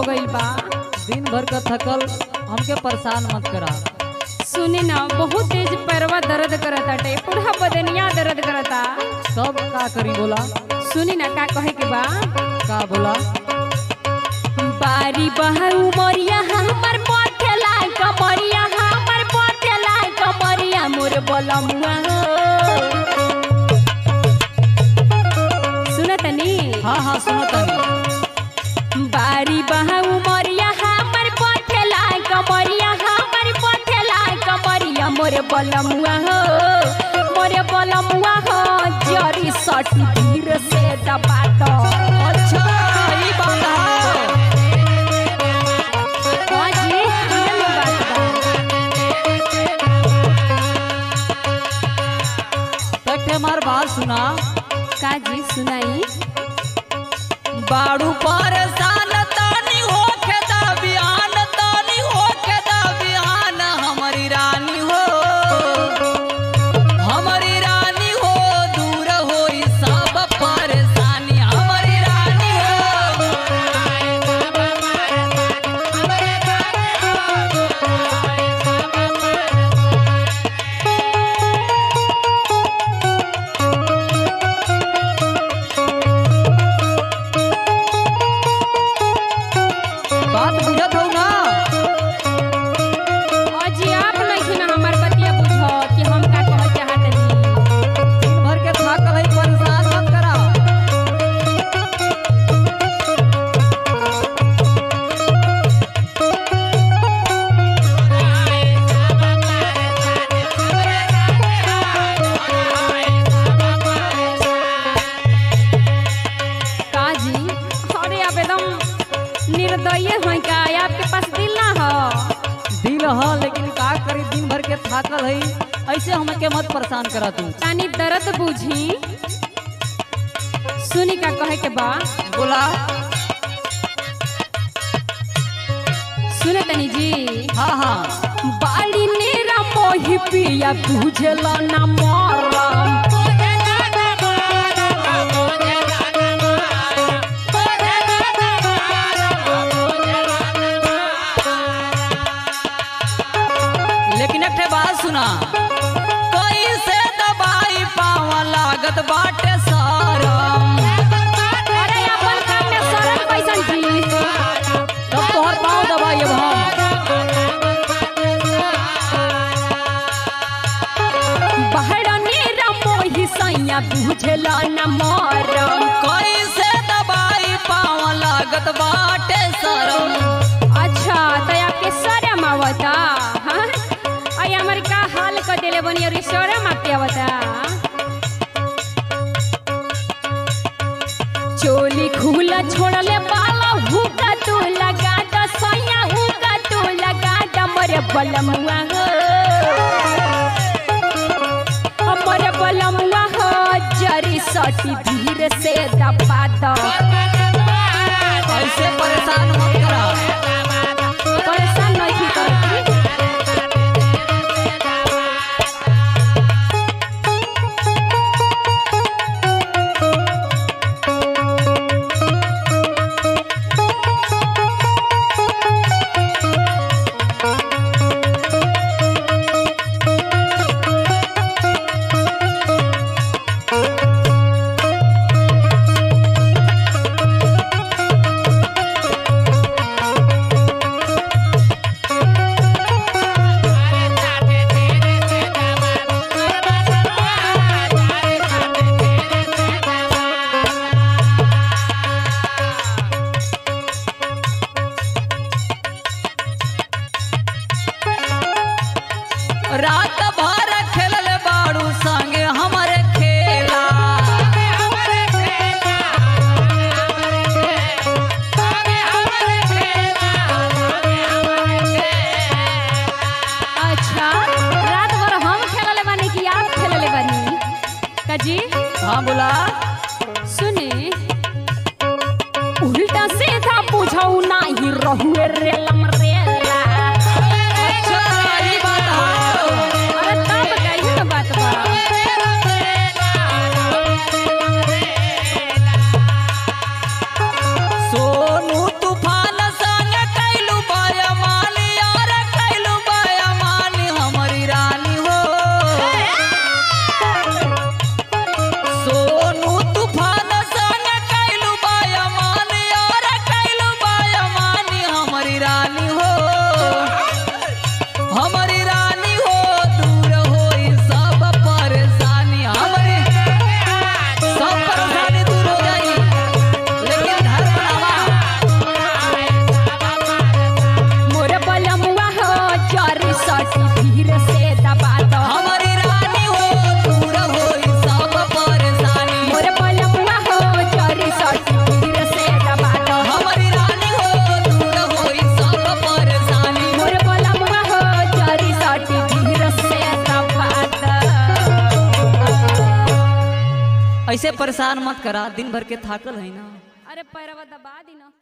गइल बा दिन भर का थकल हमके परेशान मत करा सुने ना बहुत तेज पैरवा दर्द करता टे पूरा बदनिया दर्द करता सब का करी बोला सुनी ना का कहे के बा का बोला बारी बहू मोरिया हमर पथेला कमरिया हमर पथेला कमरिया मोर बलमुआ सुनतनी हाँ हाँ सुनो तनी बारी बहू मोरिया हमर पथेला कमरिया हमर पथेला कमरिया मोर बलमुआ हो मोर बलमुआ हो जरी सटी धीर से दबा दो अच्छा ई बात है हाँ जी हमरे में बात बा तक हमार बात सुना का जी सुनाई बाड़ू परेशान तानी होके दा बिहान तानी होके दा बिहान हमारी रानी हो हमारी रानी हो दूर होई सब परेशानी हमारी रानी हो बात बुझत हो ना अजी आप नहीं ना हमार बतिया बुझो कि हम का कह चाहत नहीं दिन भर के थाकल है परेशान मत करा का जी अरे आप एकदम निर्दयी हैं का आपके पास दिल ना हो दिल ह लेकिन का करी दिन भर के थाकल है ऐसे हमके मत परेशान करा तू तानी दर्द बुझी सुनी का कहे के बा बोला सुने तनी जी हाँ हाँ बाड़ी नेरा मोही पिया बुझला ना मरम लेकिन एक ठे बात सुना कैसे दबाई पावा लागत बाटे सारम अरे अपन काम में शरम कैसन जी तब तोहर पाँव दबाई अब हम बाहर नेरा मोही सैया बुझला ना मरम कैसे दबाई पावा लागत बाटे सारम अच्छा तो आपके शरम आवता हाँ आई हमारे का हाल कर देले बनी और शरम आपके आवता चोली खुला छोड़ले बाला हुका तू लगा द सैया हुका तू लगा द मरे बलमुआ हो हमरे बलमुआ हो जरी सटी धीरे से दबा दो ऐसे परेशान मत करा परेशान नहीं की करती रात भर खेलल बाड़ू संगे हमरे खेला अच्छा रात भर हम खेलले बानी कि आप खेलले बानी काजी हाँ बोला सुने उल्टा सीधा पूछऊ नाही रहुए रेलम रेला अच्छा ई बात है अरे तब कहियो ना बात बा सोनू तूफान संग ऐसे परेशान मत करा दिन भर के थाकल है ना अरे पैरवा दबा दी ना